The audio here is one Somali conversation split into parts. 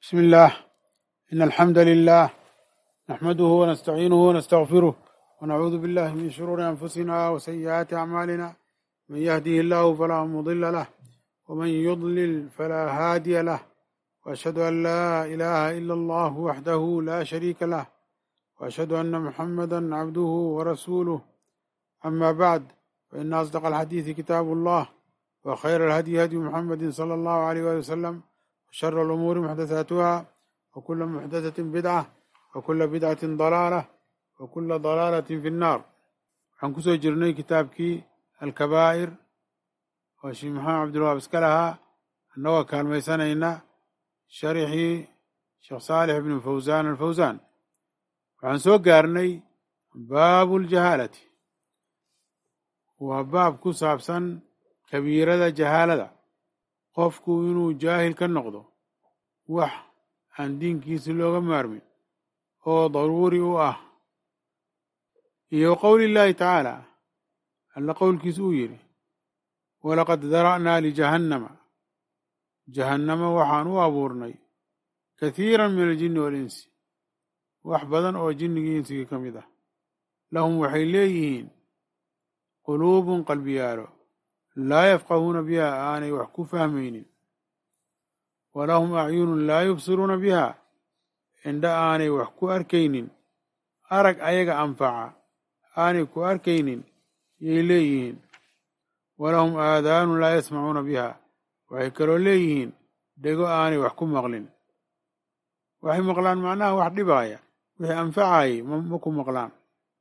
بسم الله إن الحمد لله نحمده ونستعينه ونستغفره ونعوذ بالله من شرور أنفسنا وسيئات أعمالنا من يهده الله فلا مضل له ومن يضلل فلا هادي له وأشهد أن لا إله إلا الله وحده لا شريك له وأشهد أن محمدا عبده ورسوله أما بعد فإن أصدق الحديث كتاب الله وخير الهدي هدي محمد صلى الله عليه وسلم وشر الأمور محدثاتها وكل محدثة بدعة وكل بدعة ضلالة وكل ضلالة في النار waxaan kusoo jirnay kitaabkii alkabaa'ir oo sheekh maxamed cabdilwahaab iska lahaa annagoo kaalmaysanayna sharixii sheekh saalix ibnu fawsaan alfawsaan waxaan soo gaarnay baabu ljahaalati waa baab ku saabsan kabiirada jahaalada qofku inuu jaahil ka noqdo wax aan diinkiisi looga maarmin oo daruuri u ah iyo qowli llaahi tacaala alla qowlkiisa uu yidhi walaqad dara'naa lijahannama jahannama waxaan u abuurnay kathiiran min aljinni walinsi wax badan oo jinnigii insigii ka mid ah lahum waxay leeyihiin quluubun qalbiyaalo laa yafqahuuna biha aanay wax ku fahmaynin walahum acyunun laa yubsiruuna biha indha aanay wax ku arkaynin arag ayaga anfaca aanay ku arkaynin yay leeyihiin walahum aadaanun laa yasmacuuna biha waxay kaloo leeyihiin dhego aanay wax ku maqlin waxay maqlaan macnaha wax dhibaaya wixii anfacayay ma ku maqlaan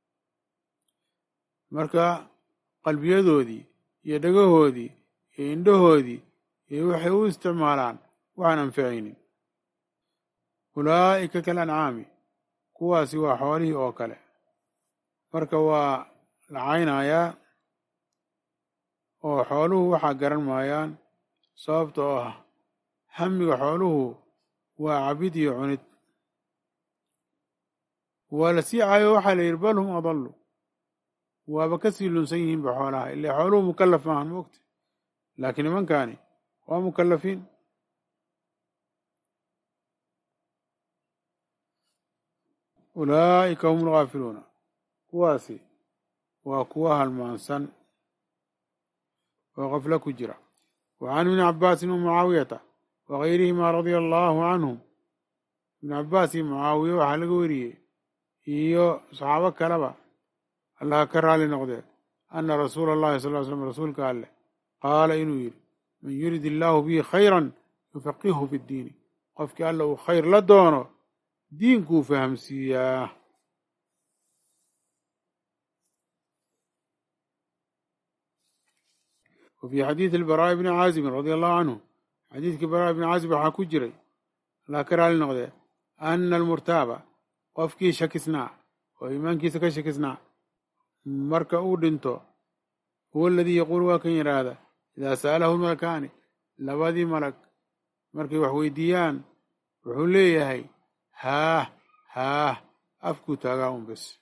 marka qalbiyadoodii iyo dhegahoodii iyo indhahoodii iyo waxay u isticmaalaan waxaan anficaynin ulaa'ika kal ancaami kuwaasi waa xoolihii oo kale marka waa la caynayaa oo xooluhu waxaa garan maayaan sababta oo ah hamiga xooluhu waa cabid iyo cunid waa la sii caayo waxaa la yidhi bal hum adallu waaba ka sii lunsan yihiinba xoolaha ilaa xooluhu mukallaf maahan moogta laakiin nimankaani waa mukallafiin ulaa'ika hum alghaafiluuna kuwaasi waa kuwa halmaansan oo qafla ku jira wa can ibni cabbaasin wa mucaawiyata wa gayrihimaa radia allaahu canhum ibnu cabbaas iyo mucaawiye waxaa laga weriyey iyo saxaabo kaleba allaha ka raali noqdee anna rasuula allahi sal ly slam rasuulka alleh qaala inuu yidhi man yurid illaahu bihi khayran yufaqihu fi ddiini qofkii alla uu khayr la doono diinkuu fahamsiiyaa wa fii xadiidi albaraa'i bni caazibin radia allahu canhu xadiidkii baraa'i bni caazib waxaa ku jiray allah ka raali noqdee anna almurtaaba qofkii shakisnaa oo iimaankiisa ka shakisnaa marka uu dhinto huwa aladii yaquulu waa kan yidhaahda idaa sa'alahu lmalakaani labadii malag markay wax weydiiyaan wuxuu leeyahay haah haah afkuu taagaa un bes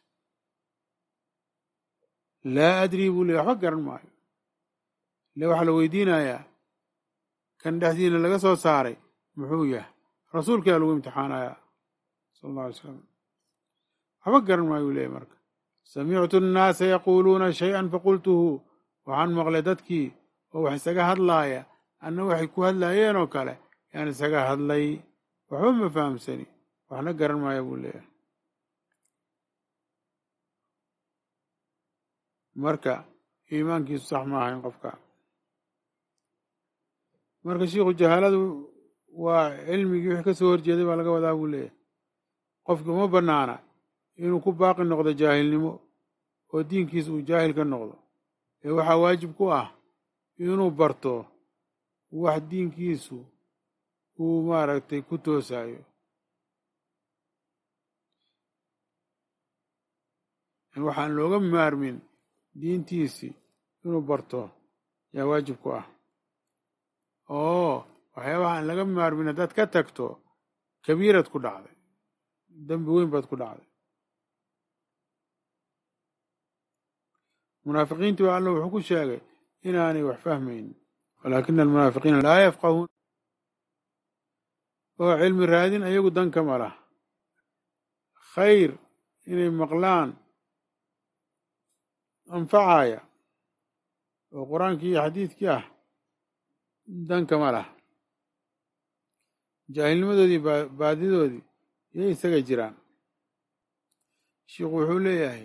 laa adrii buu leeyahy waxba garan maayo ile waxaa la weydiinayaa kan dhexdiina laga soo saaray muxuu yahay rasuulkaa lagu imtixaanayaa sala alla alay slam waxba garan maayo uu leeyahy marka samictu annaasa yaquuluuna shay-an faqultuhu waxaan maqlay dadkii oo wax isaga hadlaaya anna waxay ku hadlaayeen oo kale yaan isaga hadlay waxba ma fahamsani waxna garan maaya buu leeyahay marka iimaankiisu sax ma ahayn qofka marka shiikhu jahaaladu waa cilmigii wixii ka soo horjeeday baa laga wadaa buu leeyahay qofki uma bannaana inuu ku baaqi noqdo jaahilnimo oo diinkiisa uu jaahil ka noqdo ee waxaa waajib ku ah inuu barto wax diinkiisu uu maaragtay ku toosaayo waxaan looga maarmin diintiisii inuu barto yaa waajib ku ah oo waxyaabaha aan laga maarmin haddaad ka tagto kabiirad ku dhacday dembi weyn baad ku dhacday munaafiqiintii waa alla wuxuu ku sheegay inaanay wax fahmaynin walaakina almunaafiqiina laa yafqahuun oo cilmi raadin ayagu dan kama lah khayr inay maqlaan anfacaya oo qur-aankii iyo xadiidkii ah dan kama lah jaahilnimadoodii baadidoodii yay isaga jiraan sheikhu wuxuu leeyahay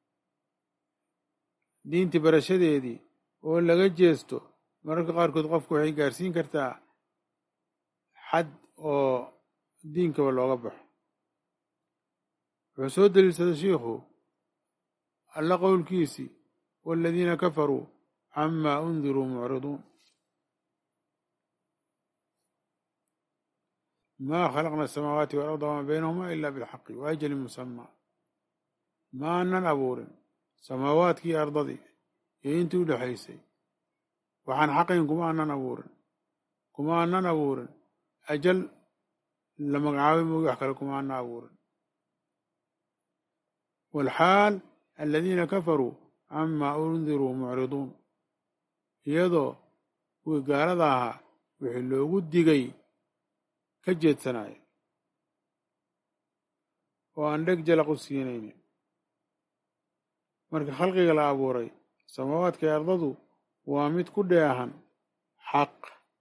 diintii barashadeedii oo laga jeesto mararka qaarkood qofku waxay gaarsiin kartaa xad oo diinkaba looga baxo wuxuu soo daliilsaday shiikhu alla qowlkiisii waaladiina kafaruu camaa undiruu mucriduun ma khalaqna asamaawaati waalarda wamaa baynahuma ila bilxaqi wa ajalin musamaa ma anan abuurin samaawaadkii ardadii iyo intii u dhexaysay waxaan xaqayn kuma anan abuurin kuma anan abuurin ajal la magacaabay moogi wax kale kuma ana abuurin waalxaal aladiina kafaruu camaa undiruu mucriduun iyadoo kuwii gaalada ahaa wixii loogu digay ka jeedsanaya oo aan dheg jalaq u siinaynin marka khalqiga la abuuray samaawaadka ee ardadu waa mid ku dheehan xaq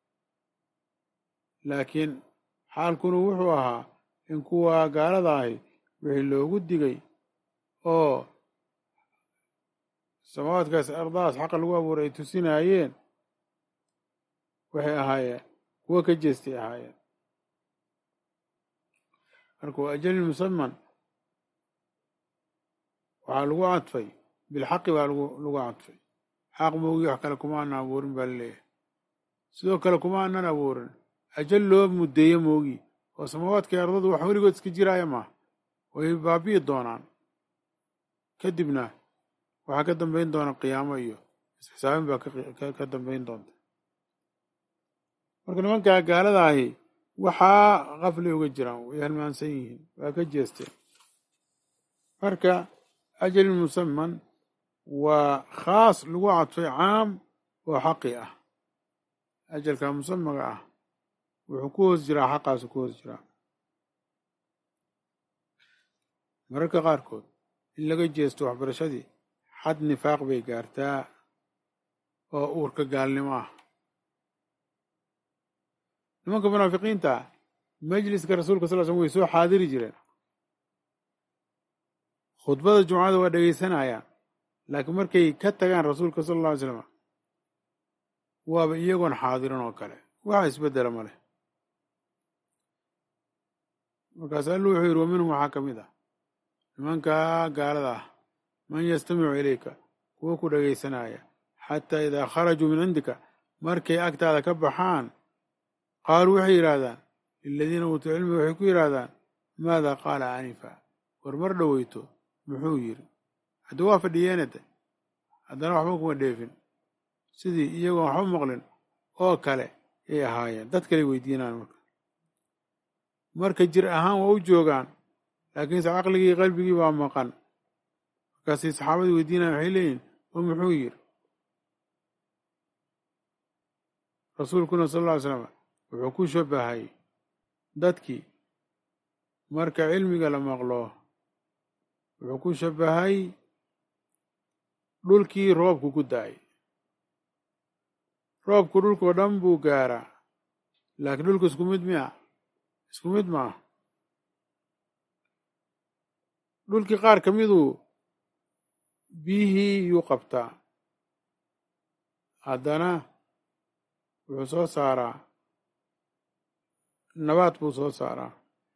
laakiin xaalkuna wuxuu ahaa in kuwa gaalada ahi wixii loogu digay oo samaawaadkaas ardadaas xaqa lagu abuuray ay tusinaayeen waxay ahaayeen kuwo ka jeestay ahaayeen marka waa ajalin musaman waxaa lagu cadfay bilxaqi baa lagu cadfay xaq moogi wax kale kuma anan abuurin baa laleeyahay sidoo kale kuma anan abuurin ajal loo muddeeyo moogi oo samaawaadkai ardadu wax weligood iska jiraaya maaha way baabi'i doonaan kadibna waxaa ka dambayn doona qiyaamo iyo isxisaabin baa ka dambayn doonta marka nimankaa gaalada ahi waxaa qafli uga jiraan way halmaansan yihiin waa ka jeesteen marka ajalin musaman waa khaas lagu cadfay caam oo xaqi ah ajalka musamaga ah wuxuu ku hoos jiraa xaqaasu ku hoos jiraa mararka qaarkood in laga jeesto waxbarashadii xad nifaaq bay gaartaa oo uurka gaalnimo ah nimanka munaafiqiinta majliska rasuulka sal l slm way soo xaadiri jireen khudbada jumcada waa dhegaysanayaan laakiin markay ka tagaan rasuulka sala alla alay slam waaba iyagoon xaadirin oo kale waxa isbeddela ma leh markaas allu wuxuu yidhi wa minhum waxaa ka mid ah nimankaa gaalada ah man yastamicu ilayka kuwa ku dhegaysanaya xataa idaa kharajuu min cindika markay agtaada ka baxaan qaaluu waxay yidhaahdaan liladiina uutuu cilmiga waxay ku yidhaahdaan maada qaala anifa war mar dhoweyto muxuu yidhi haddii waa fadhiyeenade haddana waxba kuma dheefin sidii iyagoon waxba maqlin oo kale yay ahaayeen dad kaley weydiinaan marka marka jir ahaan waa u joogaan laakiinse caqligii qalbigii baa maqan markaasay saxaabadii weydiinayan waxay leeyihin oo muxuu yidhi rasuulkuna sal alla ly slam wuxuu ku shabahay dadkii marka cilmiga la maqlo wuxuu ku shabahay dhulkii roobku ku da-ay roobku dhulkoo dhan buu gaaraa laakiin dhulku isku mid miya isku mid maaha dhulkii qaar ka miduu biyihii yuu qabtaa haddana wuxuu soo saaraa nabaad buu soo saaraa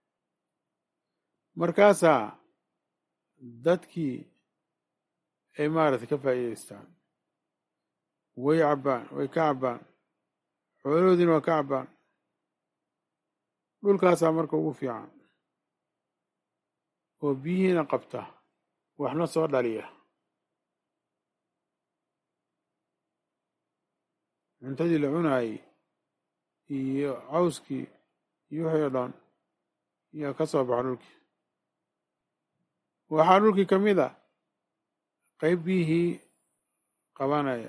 markaasaa dadkii ay maaragtay ka faa'iidaystaan way cabbaan way ka cabbaan xoolahoodiina waa ka cabbaan dhulkaasaa marka ugu fiican oo biyihiina qabta waxna soo dhaliya cuntadii la cunaayey iyo cawskii iyo wixii o dhan yaa ka soo baxa dhulkii waxaa dhulkii ka mid a qayb biyihii qabanaya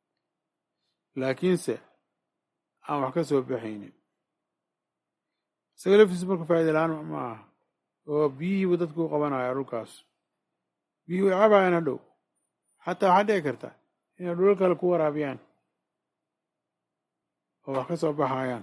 laakiinse aan wax ka soo baxaynin isaga laftiisu marka faa'iida la-aan ma aha oo biyihiibu dadku u qabanaya dhulkaas biyihii way cabaayaan hadhow xataa waxaa dhici karta inay dhulal kale ku waraabiyaan oo wax ka soo baxayaan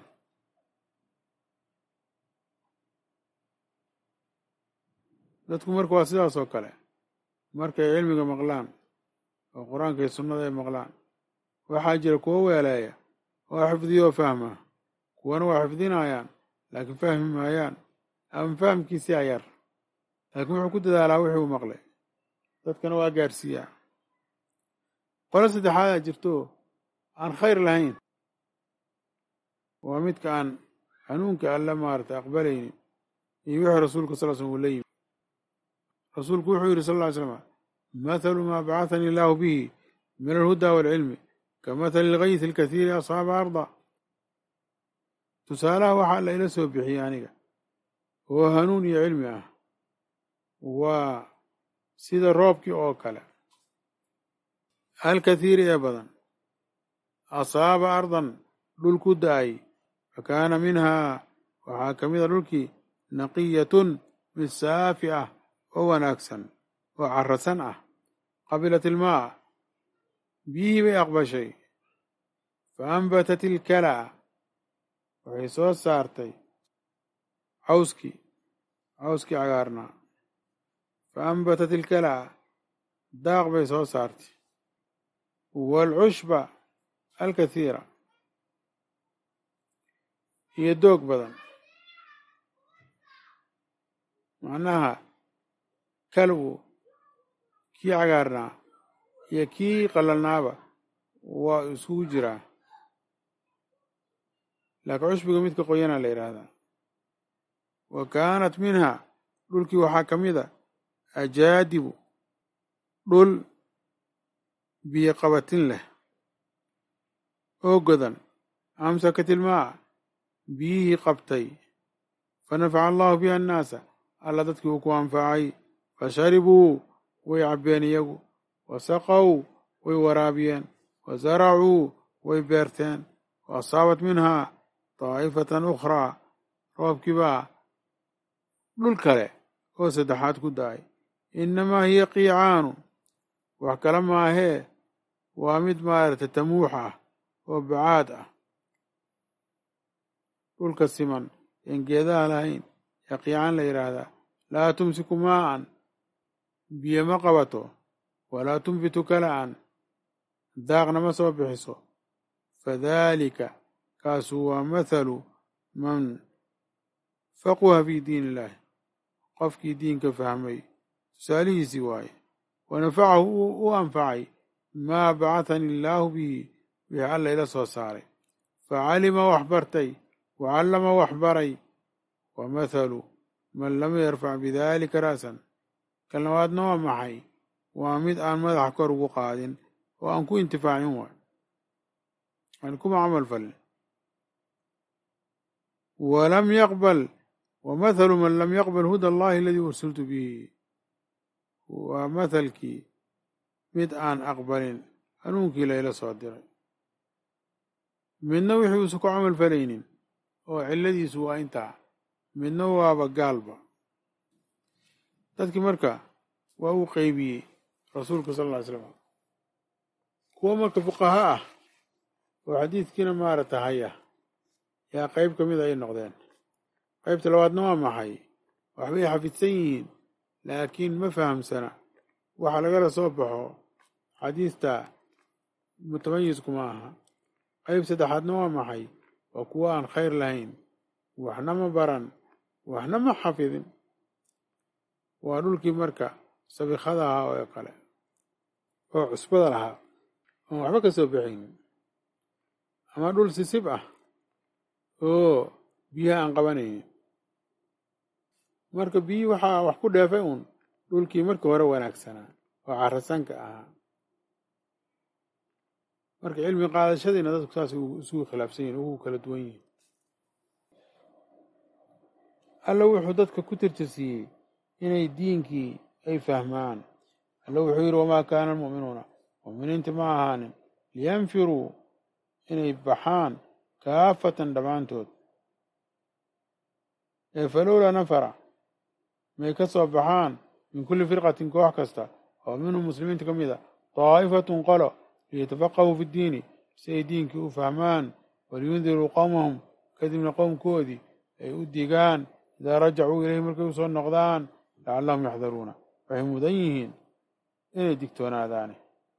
dadku marka waa sidaas oo kale markay cilmiga maqlaan oo qur-aanka iyo sunnada ay maqlaan waxaa jira kuwo weeleeya oo xifdiyo oo fahma kuwana waa xifdinayaan laakiin fahmi maayaan ama fahamkiisii ayar laakiin wuxuu ku dadaalaa wixii uu maqlay dadkana waa gaadhsiiyaa qolo saddexaadaa jirto aan khayr lahayn waa midka aan hanuunka alla maarata aqbalaynin iyo wixii rasuulka sal slm uu la yimi rasuulku wuxuu yidhi sal ll ly slam mathalu maa bacahanii illaahu bihi min alhuda waalcilmi ka mathali ilgaysi alkathiiri asxaaba arda tusaalaha waxaa alla ila soo bixiyey aniga oo hanuun iyo cilmi ah waa sida roobkii oo kale alkathiiri ee badan asaaba ardan dhul ku da-ay fa kaana minhaa waxaa ka mida dhulkii naqiyatun mid saafi ah oo wanaagsan oo carasan ah qabilat ilmaa biyihii bay aqbashay fa ambatat ilkalaa waxay soo saartay cawskii cawskii cagaarnaa fa ambatat ilkalaa daaq bay soo saartay waalcushba alkathiira iyo doog badan macnaha kalbu kii cagaarnaa iyo kii qalalnaaba waa iskugu jiraa laakiin cushbiga midka qoyanaa la yidhaahdaa wa kaanat minha dhulkii waxaa ka mid a ajaadibu dhul biyo qabatin leh oo godan amsakat ilmaa biyihii qabtay fa nafaca allahu biha annaasa alla dadkii uu ku anfacay fa sharibuu way cabbeen iyagu wa saqow way waraabiyeen wa zaracuu way beerteen wa asaabat minhaa daa'ifatan ukhraa roobkii baa dhul kale oo saddexaad ku da-ay innamaa hiya qiicaanu wax kale maahee waa mid maaragtay tamuux ah oo bacaad ah dhulka siman een geedaha lahayn yaa qiicaan la yidhaahdaa laa tumsiku maa'an biyo ma qabato walaa tunbitu kala'an daaqna ma soo bixiso fadaalika kaasu waa mathalu man faquha fii diin illaahi qofkii diinka fahmay tusaalihiisii waaye wa nafacahu u anfacay maa bacahani illaahu bihi wixii alla ila soo saaray fa calima wax bartay wa callama wax baray wa mathalu man lam yarfac bidaalika ra'san kan labaadna waa maxay waa mid aan madaxa kor ugu qaadin oo aan ku intifaacin waay aan kuma camal falin walam yaqbal wa mathalu man lam yaqbal huda allahi aladii ursiltu bihi waa mathalkii mid aan aqbalin hanuunkii layla soo diray midna wixii uusan ku camal falaynin oo cilladiisu waa intaa midna waaba gaalba dadkii marka waa uu qeybiyey rasuulka sal lla ly slam kuwo marka fuqaha ah oo xadiidkiina maarata haya yaa qeyb ka mid ay noqdeen qeybta labaadna waa maxay waxbay xafidsan yihiin laakiin ma fahamsana waxa lagala soo baxo xadiista mutamayizkuma aha qeyb saddexaadna waa maxay waa kuwo aan khayr lahayn waxna ma baran waxna ma xafidin waa dhulkii marka sabikhada ahaa oo kale oo cusbada lahaa oon waxba ka soo baxaynin ama dhul sisib ah oo biyaha aan qabanaynin marka biyii waxaa wax ku dheefay uun dhulkii markii hore wanaagsanaa oo carasanka ahaa marka cilmi qaadashadiina dadku saas isugu khilaafsan yihin ugu kala duwan yihin alla wuxuu dadka ku tirtirsiiyey inay diinkii ay fahmaan alla wuxuu yidhi wamaa kaana almu'minuuna mu'miniinti ma ahaanin liyanfiruu inay baxaan kaafatan dhammaantood ee falowlaa nafara may ka soo baxaan min kulli firqatin koox kasta oo minhum muslimiinta ka mid a daa'ifatun qolo liyatafaqahuu fi ddiini si ay diinkii u fahmaan waliyundiruu qowmahum kadibna qowmkoodii ay u digaan idaa rajacuu ilayhi markay usoo noqdaan lacallahum yaxdaruuna waxay mudan yihiin inay digtoonaadaane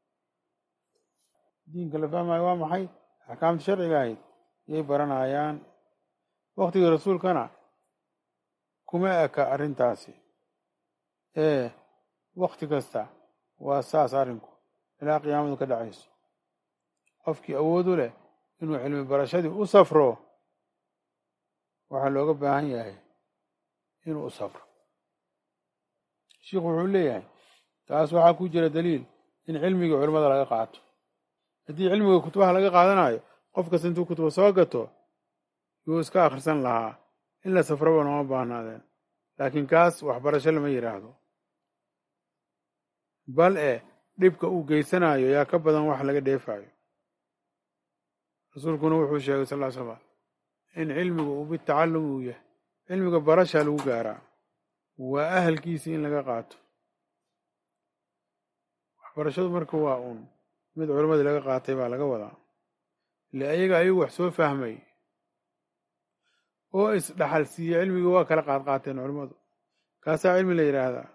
diinka la fahmayo waa maxay axkaamta sharciga ahayd yay baranayaan waktigii rasuulkana kuma eka arrintaasi ee wakti kasta waa saas arrinku ilaa qiyaamadu ka dhacayso qofkii awood u leh inuu cilmi barashadii u safro waxaa looga baahan yahay inuu u safro sheikhu wuxuu leeyahay taas waxaa ku jira daliil in cilmigii culimmada laga qaato haddii cilmiga kutubaha laga qaadanayo qof kasta intuu kutuba soo gato yuu iska akhrisan lahaa in la safroba nooma baahnaadeen laakiin kaas waxbarasho lama yidhaahdo bal e dhibka uu geysanayo yaa ka badan wax laga dheefayo rasuulkuna wuxuu sheegay sal ll ly slam in cilmigu uu bitacallum uu yahay cilmiga barashaa lagu gaaraa waa ahalkiisii in laga qaato waxbarashadu marka waa uun mid culimmadii laga qaatay baa laga wadaa ile ayaga ayagu wax soo fahmay oo isdhaxal siiye cilmigii waa kala qaad qaateen culimmadu kaasaa cilmi la yidhaahdaa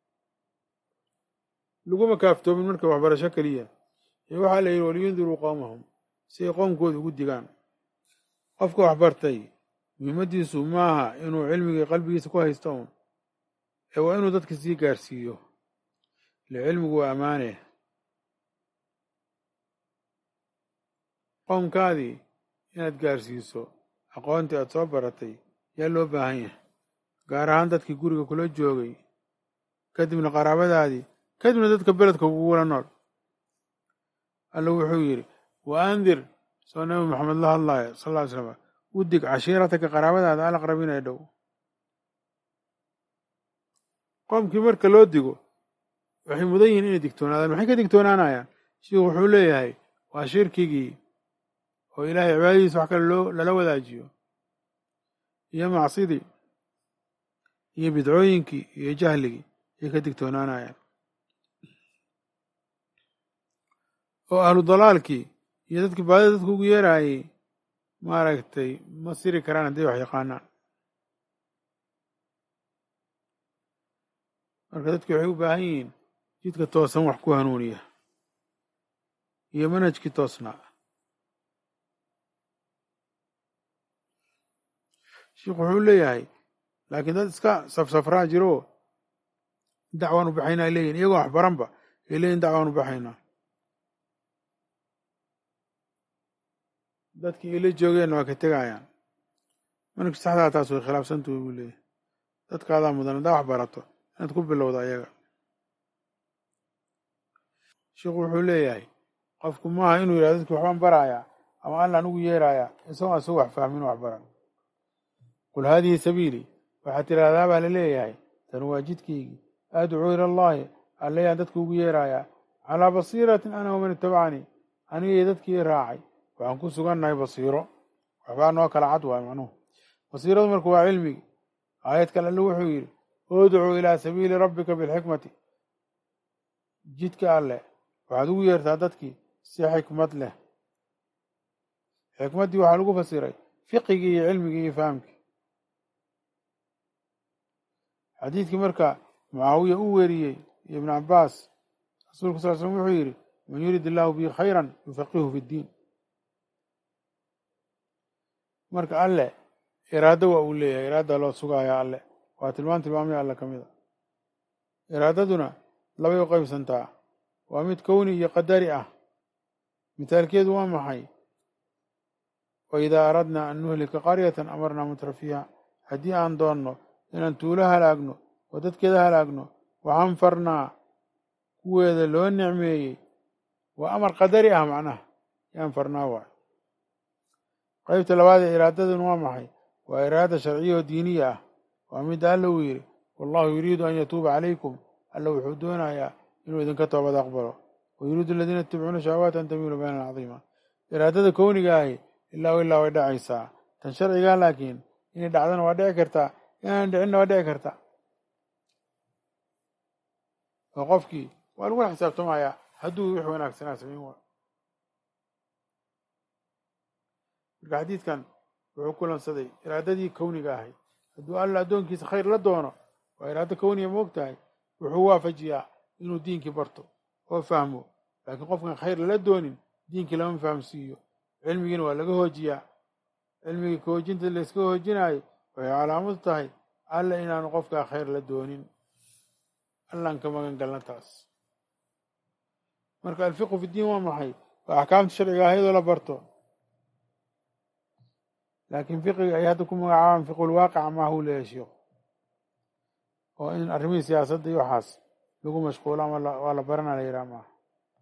laguma kaaftoomin marka waxbarasho keliya ee waxaa la yidhi waliyundiruu qowmahum si ay qoomkooda ugu digaan qofka waxbartay muhiimadiisu maaha inuu cilmigii qalbigiisa ku haysto un ee waa inuu dadka sii gaarsiiyo ile cilmigu waa ammaane qoomkaadii inaad gaarsiiso aqoontii aad soo baratay yaa loo baahan yahay gaar ahaan dadkii guriga kula joogay kadibna qaraabadaadii kadibna dadka beledka kugula nool alla wuxuu yidhi wa andir soo nabi maxamed la hadlaayo sal ll ly slam u dig cashiirataka qaraabadaada alaqrabiin ee dhow qoomkii marka loo digo waxay mudan yihiin inay digtoonaadaan maxay ka digtoonaanayaan shiikhu wuxuu leeyahay waa shirkigii oo ilaahay cibaadadiisa wax kale loo lala wadaajiyo iyo macsidii iyo bidcooyinkii iyo jahligii ayay ka digtoonaanayaan oo ahlu dalaalkii iyo dadkii baadida dadka ugu yeeraayey maaragtay ma siri karaan hadday wax yaqaanaan marka dadki waxay u baahan yihiin jidka toosan wax ku hanuuniya iyo manhajkii toosnaa sheikhu wuxuu leeyahay laakiin dad iska safsafraa jiro dacwaan u baxaynaa ay leeyihin iyagoo waxbaranba ay leeyihin dacwaan u baxaynaa dadkii ila joogeenna waa ka tegayaan manhajka saxdaa taas way khilaafsantuhay buu leeyahay dadkaadaa mudan haddaa wax barato inaad ku bilowda ayaga sheikhu wuxuu leeyahay qofku maaha inuu yidhahdo dadki waxbaan barayaa ama allaan ugu yeerayaa isagoo isagu wax fahmin wax baran qul haadihi sabiilii waxaad tidhaahdaa baa la leeyahay tan waa jidkaygii adcuu ila allahi allayaan dadka ugu yeerayaa calaa basiiratin ana waman itabacanii anigii dadkii raacay waxaan ku sugannahay basiiro waxbaa noo kala cad waay macnuhu basiiradu marka waa cilmigi aayad kale alle wuxuu yidhi udcuu ilaa sabiili rabbika bilxikmati jidka alleh waxaad ugu yeertaa dadkii si xikmad leh xikmaddii waxaa lagu fasiray fiqigii iyo cilmigii iyo fahamkii xadiidkii marka mucaawiya u weriyey iyo ibnu cabbaas rasuulku sal slm wuxuu yidhi man yurid illaahu bihi khayran yufaqihu fi ddiin marka alleh iraado waa uu leeyahay iraada loo sugaaya alleh waa tilmaan tilmaamaya alle ka mid a iraadaduna labay u qaybsantaa waa mid kowni iyo qadari ah mithaalkeedu waa maxay wa idaa aradnaa an nuhlika qaryatan amarnaa mutra fiiha haddii aan doonno inaan tuulo halaagno oo dadkeeda halaagno waxaan farnaa kuweeda loo nicmeeyey waa amar qadari ah macnaha yaan farnaa waay qaybta labaad ee iraadaduna waa maxay waa iraada sharciya oo diiniya ah waa midda alla uu yidhi wallahu yuriidu an yatuuba calaykum alla wuxuu doonayaa inuu idinka toobad aqbalo wa yuriidu aladiina yatabicuuna shahawaati an tamiilu baynan cadiima iraadada kowniga ahi ilaa ilaa way dhacaysaa tan sharcigaa laakiin inay dhacdana waa dhici kartaa inaan dhicinna waa dhici karta oo qofkii waa lagula xisaabtamayaa hadduu wix wanaagsanaa samayn waayo marka xadiidkan wuxuu kulansaday iraadadii kowniga ahayd hadduu alla addoonkiisa khayr la doono waa iraado kowniga moog tahay wuxuu waafajiyaa inuu diinkii barto oo fahmo laakiin qofkan khayr lala doonin diinkii lama fahamsiiyo cilmigiina waa laga hoojiyaa cilmigii kahoojinta layska hoojinaayo waxay calaamadu tahay alla inaanu qofkaa khayr la doonin allaan ka magan galna taas marka alfiqu fi diin waa maxay waa axkaamta sharciga ahaydoo la barto laakiin fiqiga ay hadda ku magacaabaan fiqulwaaqica maaha u leeyahay sheikhu oo in arrimihii siyaasadda iyo waxaas lagu mashquulo ama waa la barana la yidhaha maaha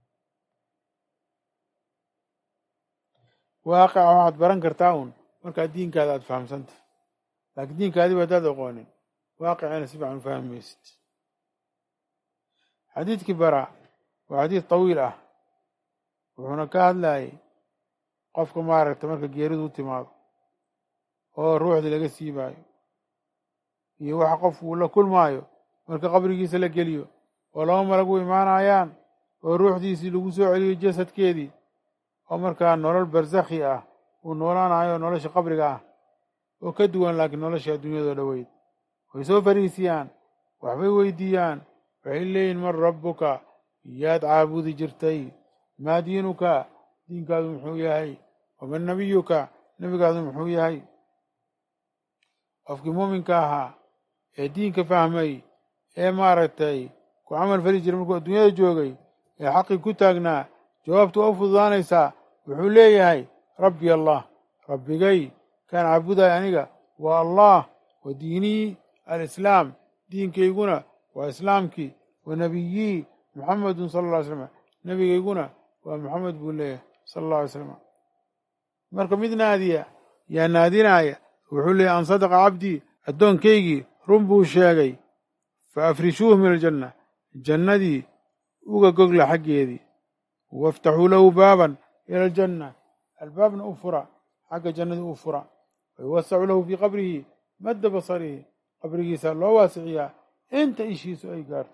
waaqica waxaad baran kartaa un markaa diinkaada aada fahamsanta laakiin diinkaadiba haddaad aqoonin waaqicina si fiican u fahmi maysid xadiidkii bara waa xadiid tawiil ah wuxuuna ka hadlayay qofka maaragta marka geeridu u timaado oo ruuxdii laga siibaayo iyo waxa qofku uu la kulmaayo marka qabrigiisa la geliyo oo laba malag u imaanayaan oo ruuxdiisii lagu soo celiyo jasadkeedii oo markaa nolol barsakhi ah uu noolaanayo nolosha qabriga ah oo ka duwan laakiin nolosha adduunyadoo dhoweyd way soo fariisiyaan waxbay weydiiyaan waxay leeyihin man rabbuka yaad caabudi jirtay maa diinuka diinkaadu muxuu yahay waman nabiyuka nebigaadu muxuu yahay qofkii muuminka ahaa ee diinka fahmay ee maaragtay ku camal fali jiray markuu adduunyada joogay ee xaqii ku taagnaa jawaabtu waa u fududaanaysaa wuxuu leeyahay rabbi allah rabbigay kaan caabudaay aniga waa allah wa diinii alislaam diinkayguna waa islaamkii wa nebiyii muxamedun sala alla ly slam nebigayguna waa muxamed buu leeyahay sala alla alay slam marka mid naadiya yaa naadinaaya wuxuu leeyahy an sadaqa cabdii addoonkaygii run buu sheegay fa afrishuuh min aljanna jannadii uga gogla xaggeedii waftaxuu lahu baaban ila aljanna albaabna u fura xagga jannadii u fura wayuwasacu lahu fii qabrihi madda basarihi qabrigiisa loo waasiciyaa inta ishiisu ay gaarto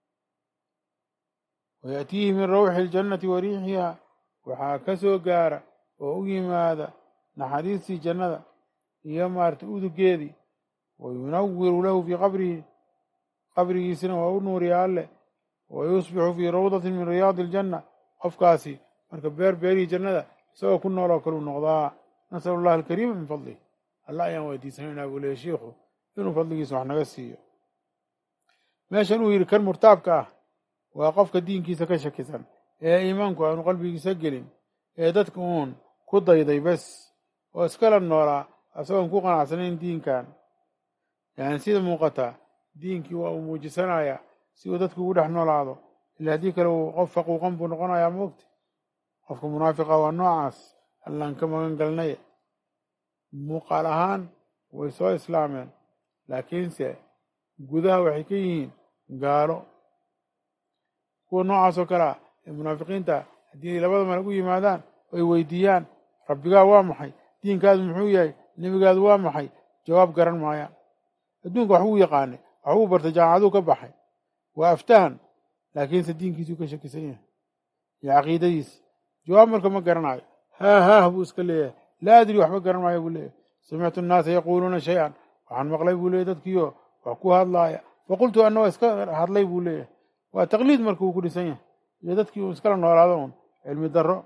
wayaatiihi min rawxi aljannati wa riixiha waxaa ka soo gaara oo u yimaada naxariistii jannada iyo maarata udugeedii wayunawiru lahu fii qabrihi qabrigiisina waa u nuuriya alleh wayusbixu fii rawdatin min riyaadi aljanna qofkaasi marka beer beerihii jannada isagoo ku nooloo kaleu noqdaa nasalu allahi alkariima min fadlih alla ayaan weydiisanaynaa buu leeya shiikhu inuu fadligiisa wax naga siiyo meeshan uu yidhi kan murtaabka ah waa qofka diinkiisa ka shakisan ee iimaanku aanu qalbigiisa gelin ee dadka uun ku dayday bes oo iskala noolaa isagoon ku qanacsanayn diinkan yani sida muuqataa diinkii waa uu muujisanayaa si uu dadku ugu dhex noolaado ila haddii kale uu qof faquuqan buu noqonayaa moogta qofka munaafiqa waa noocaas allaan ka magan galnay muuqaal ahaan way soo islaameen laakiinse gudaha waxay ka yihiin gaalo kuwa noocaas oo kale ah ee munaafiqiinta haddii labada malag u yimaadaan oy weydiiyaan rabbigaa waa maxay diinkaadu muxuu yahay nebigaadu waa maxay jawaab garan maayaan adduunka wax uu yaqaanay wax uu bartay jaamacaduu ka baxay waa aftahan laakiinse diinkiisuu ka shakisan yahay iyo caqiidadiisa jawaab marka ma garanayo haa haah buu iska leeyahay laa adri waxba garan maayo buu leeyahay samictu annaasa yaquuluuna shay-an waxaan maqlay buu leeyahy dadkiioo wax ku hadlaaya faqultu anna waa iska hadlay buu leeyahay waa taqliid marka uu ku dhisan yahay iyo dadkii uu iskala noolaado un cilmi darro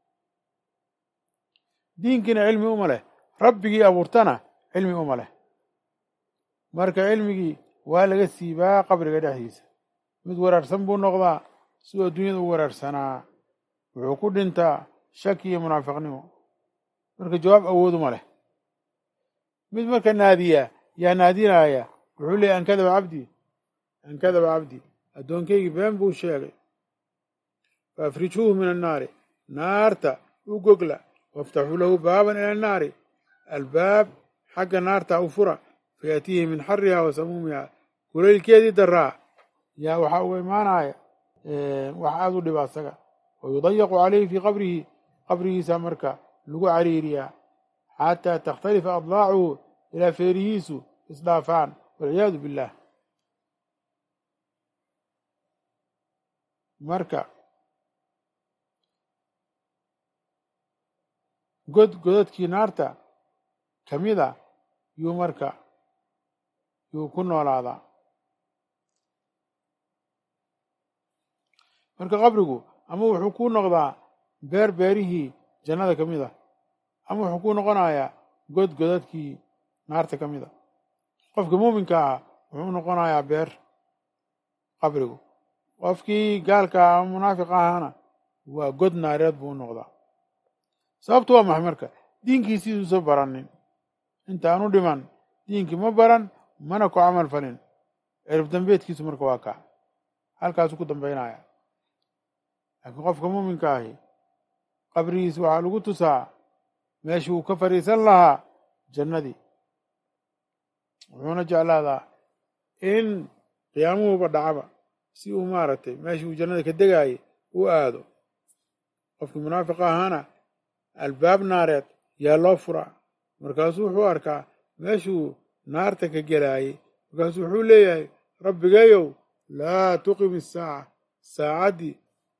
diinkiina cilmi uma leh rabbigii abuurtana cilmi uma leh marka cilmigii waa laga siibaa qabriga dhexdiisa mid waraarsan buu noqdaa siduu adduunyada u waraarsanaa wuxuu ku dhintaa shaki iyo munaafiqnimo marka jawaab awooduma leh mid marka naadiya yaa naadinaya wuxuu leeyay an kadaba cabdii an kadaba cabdii addoonkaygii been buu sheegay fa afrijuuhu min annaari naarta u gogla waftaxuu lahu baaban ila annaari albaab xagga naarta u fura fayaatiihi min xariha wa samuumiha kulaylkeedii daraa yaa waxaa uga imaanaya wax aada u dhiba asaga wa yudayaqu calayhi fii qabrihi qabrigiisa marka lagu cariiriyaa xataa takhtalifa adlaacuhu ilaa feerihiisu isdhaafaan walciyaadu billaah marka god godadkii naarta ka mida yuu marka yuu ku noolaadaa marka qabrigu ama wuxuu ku noqdaa beer beerihii jannada ka mid a ama wuxuu ku noqonayaa god godadkii naarta ka mid a qofka muuminka ah wuxuu noqonayaa beer qabrigu qofkii gaalka ah ama munaafiq ahana waa god naareed buu u noqdaa sababtu waa maxay marka diinkiisiiduusa baranin intaanu dhiman diinkii ma baran mana ku camal falin cirib dambeedkiisu marka waa kaa halkaasuu ku dambaynaya laakiin qofka muuminka ahi qabrigiisa waxaa lagu tusaa meesha uu ka fadhiisan lahaa jannadii wuxuuna jeclaadaa in qiyaamuhuba dhacaba si uu maaragtay meeshii uu jannada ka degaayay u aado qofkii munaafiqa ahaana albaab naareed yaa loo furaa markaasuu wuxuu arkaa meeshuu naarta ka gelaayay markaasuu wuxuu leeyahay rabbigayow laa tuqim isaaca saacaddii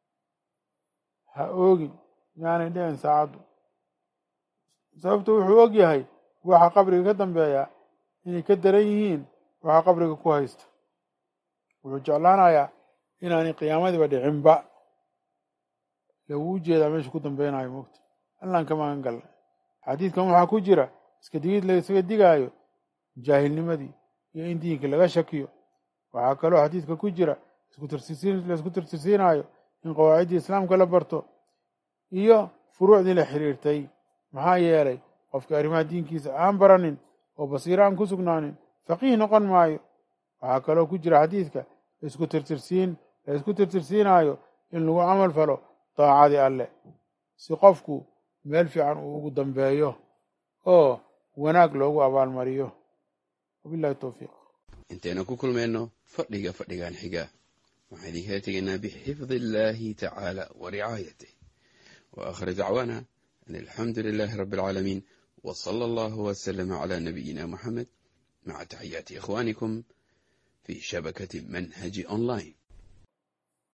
ha oogin yaanay dhicin saacaddu sababtu wuxuu og yahay waxa qabriga ka dambeeya inay ka daran yihiin waxa qabriga ku haysta wuxuu jeclaanayaa inaanay qiyaamadiiba dhicinba laguu jeedaa meesha ku dambeynayo moogta allaan ka magan galnay xadiidkan waxaa ku jira iska digid laysaga digaayo jaahilnimadii iyo in diinka laga shakiyo waxaa kaloo xadiidka ku jira laisku tirtirsiinaayo in qawaaciddii islaamka la barto iyo furuucdii la xiriirtay maxaa yeelay qofkii arrimaha diinkiisa aan baranin oo basiiro aan ku sugnaanin faqiih noqon maayo waxaa kaloo ku jira xadiidka laisku tirtirsiin la isku tirtirsiinaayo in lagu camal falo daacadii alleh si qofku meel fiican uu ugu dambeeyo oo wanaag loogu abaalmariyo wabillahi towfiiq intaynu ku kulmayno fadhiga fadhigan xiga waxaan idinkala tegaynaa bixifdi illaahi tacaala wa ricaayatih wa aakhir dacwaana an alxamdu lilaahi rabbi alcaalamiin wa sala allahu wasalama calaa nabiyina moxamed maca taxiyaati ikhwaanikum fi shabakati manhaji online